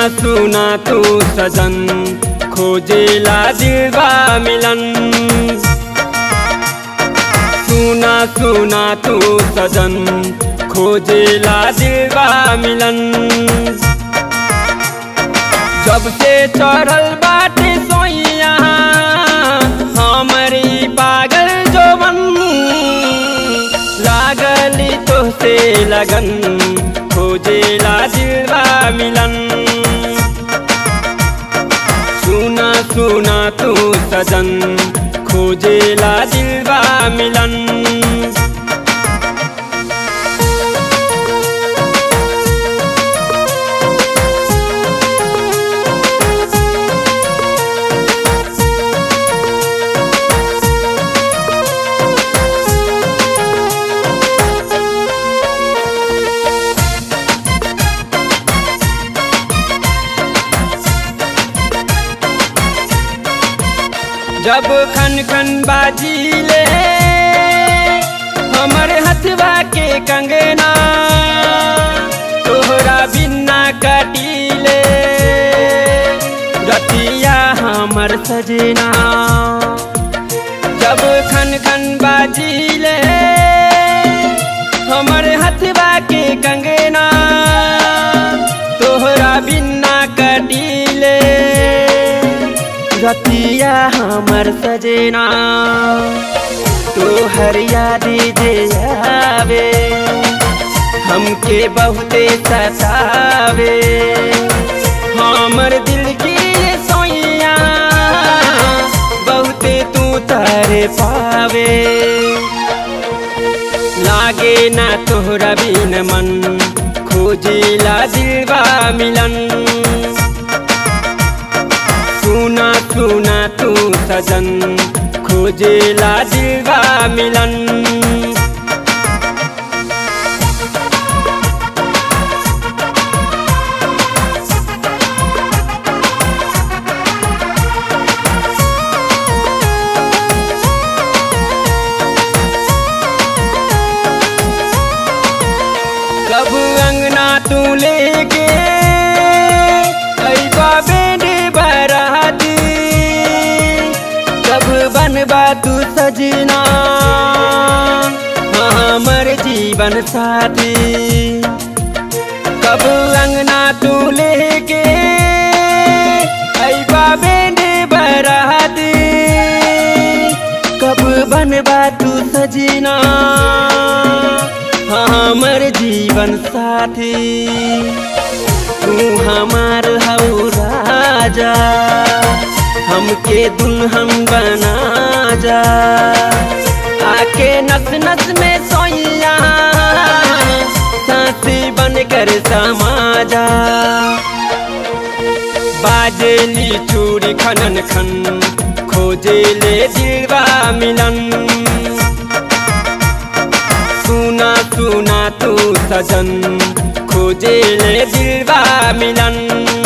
सुना तू सजन खोजेला दिलवा मिलन सुना सुना तू सजन खोजेला दिलवा मिलन जब से चढ़ल बाटे सोइया हमारी पागल जोबन लागली तो से लगन खोजेला दिलवा मिलन सुना सुना तू सजन खोजेला दिलवा मिलन जब खन खन बाजीले हमर हथवा के कंगना तोहरा बिना कटीले रतिया हमर सजना जब खन खन बाजीले हमर हथवा के कंगना तोहरा बिना कटीले रतिया हमर सजना तोहर याद जे आवे हमके बहुते सतावे हमर दिल की सोइया बहुते तू तारे पावे लागे ना तोहरा बिन मन खोजेला दिलवा मिलन सुना सुना तू सजन खोजेला दिलवा मिलन कब अंगना तू लेके अइबा बेटी बराती कब बनबा तू सजना हमर जीवन साथी कब अंगना तू लेके अइबा बेटी बराती कब बनबा तू सजना हमर जीवन साथी तू हमार हऊ राजा हमके दुल्हन बना जा आके नस नस में सोइया साथी बन कर समाजा बाजेली चूड़ी खनन खन खोजेले दिलवा मिलन सुना सुना तू सजन खोजेले दिलवा मिलन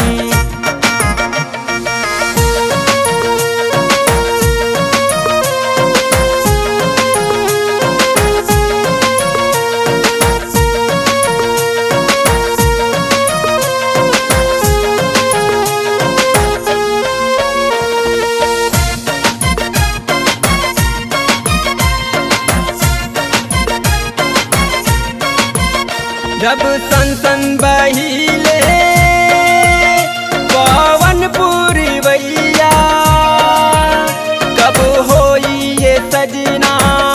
जब सन सन बहिले पवन पूरी भैया कब होई ये सजना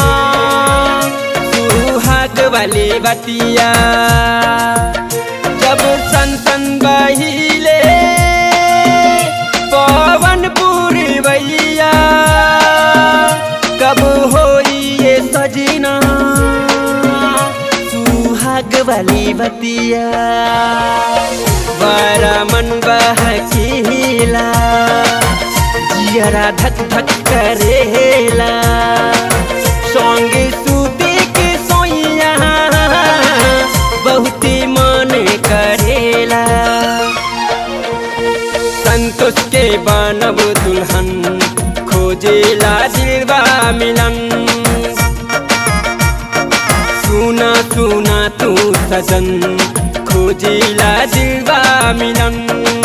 सुहाग वाली बतिया जब सन सन बहिले पवन पूरी भैया कब होई ये सजना सुहाग वाली बतिया बारा मन बहकीला जियरा धक धक करेला संगे सूते के सोइया बहुती मन करेला संतोष के बनब दुल्हन खोजेला दिलवा मिलन सुना सुना तू सजन खोजेला दिलवा मिलन